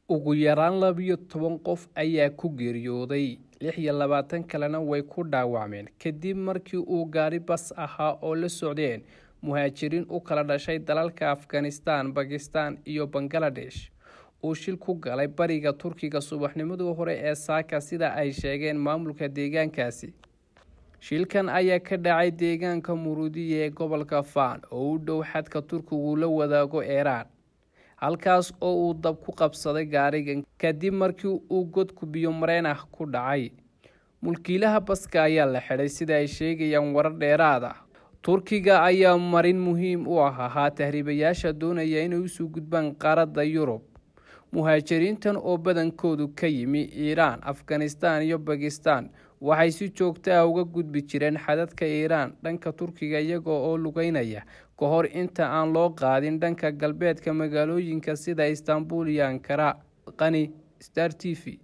ugu yaraan labiyo toban qof ayaa ku geeriyooday lix iyo labaatan kalena way ku dhaawacmeen kadib markii uu gaari bas ahaa oo la socdeen muhaajiriin u kala dhashay dalalka afghanistan bakistan iyo bangaladesh uu shil ku galay bariga turkiga subaxnimadii hore ee saaka sida ay sheegeen maamulka deegaankaasi shilkan ayaa ka dhacay deegaanka muruudiya ee gobolka faan oo u dhow xadka turkigu la wadaago eeraan halkaas oo uu dab ku qabsaday gaarigan kadib markii uu godku biyo mareen ah ku dhacay mulkiilaha baska ayaa la xidhay sida ay sheegayaan warar dheeraad ah turkiga ayaa marin muhiim u ah ahaa tahriibayaasha doonaya inay usoo gudbaan qaaradda yurub muhaajiriintan oo badankoodu ka yimi iiraan afghanistan iyo bakistan waxay si joogto ah uga gudbi jireen xadadka iiraan dhanka turkiga iyagoo oo lugeynaya ka hor inta aan loo qaadin dhanka galbeedka magaalooyinka sida istanbul iyo ankara qani star t v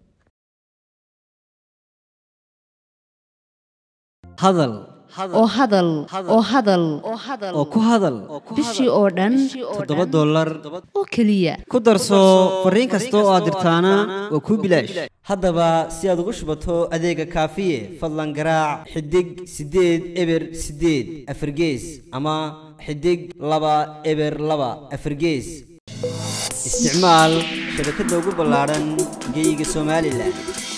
hadal oo hadal oo hadal oo ku hadal bishii oo dhan toddoba dollar oo keliya ku darso fariin kasta oo aad dirtaana waa kuu bilaash haddaba si aad ugu shubato adeega kaafiye fadlan garaac xidig siddeed eber siddeed afargees ama xidig laba eber laba afargees isticmaal shabakadda ugu ballaadhan geyga somalilan